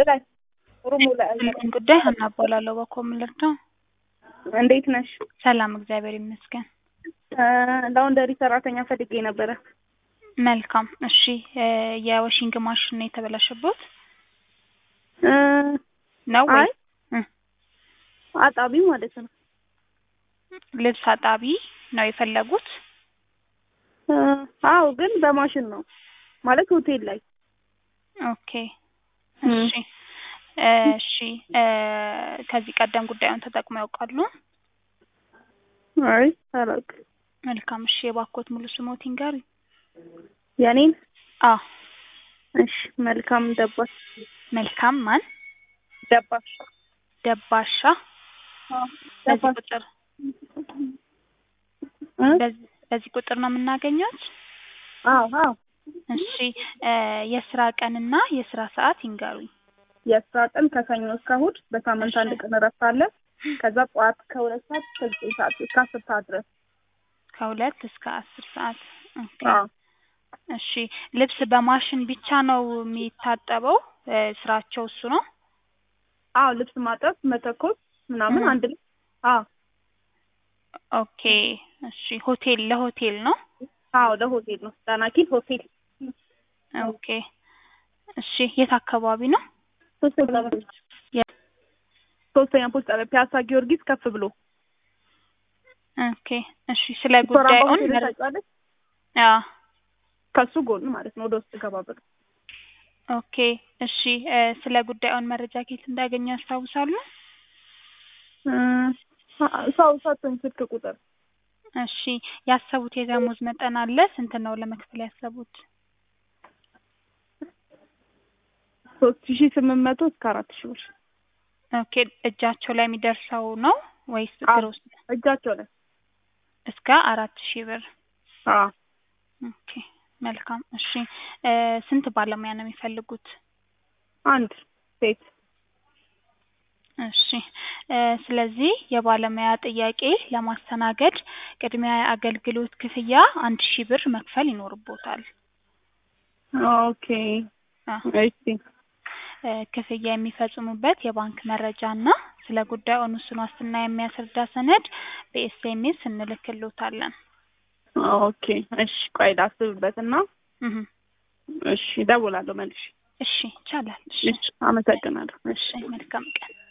ላይ ሩሙ ላይ ምን ጉዳይ ሀና እባላለሁ በኮምልር ነው። እንዴት ነሽ? ሰላም እግዚአብሔር ይመስገን። ላውንደሪ ሰራተኛ ፈልጌ ነበረ። መልካም እሺ። የወሽንግ ማሽን ነው የተበላሸበት እ ነው ወይ? አይ አጣቢ ማለት ነው። ልብስ አጣቢ ነው የፈለጉት? እ አዎ ግን በማሽን ነው ማለት ሆቴል ላይ ኦኬ እሺ እሺ እ ከዚህ ቀደም ጉዳዩን ተጠቅመው ያውቃሉ? አይ አላውቅም። መልካም እሺ። የባኮት ሙሉ ስሞት ይንገሩኝ። የኔን አዎ እሺ መልካም ደባሽ መልካም ማን ደባሽ ደባሻ አዎ በዚህ ደባሽ ቁጥር እ በዚህ በዚህ ቁጥር ነው የምናገኘት? አዎ አዎ እሺ እ የስራ ቀንና የስራ ሰዓት ይንገሩኝ። የስራ ቀን ከሰኞ እስከ እሑድ በሳምንት አንድ ቀን እረፍት አለ። ከዛ ጠዋት ከሁለት ሰዓት እስከ ዘጠኝ ሰዓት እስከ አስር ሰዓት ድረስ ከሁለት እስከ አስር ሰዓት ኦኬ። አዎ እሺ ልብስ በማሽን ብቻ ነው የሚታጠበው? እ ስራቸው እሱ ነው? አዎ ልብስ ማጠብ መተኮስ ምናምን እ አንድ ላይ አዎ ኦኬ እሺ ሆቴል ለሆቴል ነው? አዎ ለሆቴል ነው ዳናኪል ሆቴል ኦኬ እሺ የት አካባቢ ነው? ሶስተኛ የ- ሶስተኛ ፖስት ጣቢያ ፒያሳ ጊዮርጊስ ከፍ ብሎ ኦኬ እሺ ስለ ሶራምባ ጉዳዩን ሆቴል መረ- ታውቂዋለሽ? አዎ ከሱ ጎን ማለት ነው ወደ ውስጥ ገባ ብሎ ኦኬ እሺ እ ስለ ጉዳዩን መረጃ ከየት እንዳገኙ ያስታውሳሉ? እ ሰው ሰጥቶኝ ስልክ ቁጥር እሺ ያሰቡት የደሞዝ መጠን አለ? ስንት ነው ለመክፈል ያሰቡት? ሶስት ሺ ስምንት መቶ እስከ አራት ሺ ብር ኦኬ እጃቸው ላይ የሚደርሰው ነው ወይስ አዎ ግሮስ? እጃቸው ላይ እስከ አራት ሺህ ብር አዎ ኦኬ መልካም እሺ እ ስንት ባለሙያ ነው የሚፈልጉት? አንድ ሴት እሺ እ ስለዚህ የባለሙያ ጥያቄ ለማስተናገድ ቅድሚያ የአገልግሎት ክፍያ አንድ ሺህ ብር መክፈል ይኖርቦታል። ኦኬ አ እሺ እ ክፍያ የሚፈጽሙበት የባንክ መረጃ እና ስለ ጉዳዩ ውስን ዋስትና የሚያስረዳ ሰነድ በኤስኤምኤስ እንልክሎታለን። ኦኬ እሺ ቆይ ላስብበትና እህ እሺ እደውላለሁ መልሼ እሺ ይቻላል። እሺ እሺ አመሰግናለሁ እሺ እሺ መልካም ቀን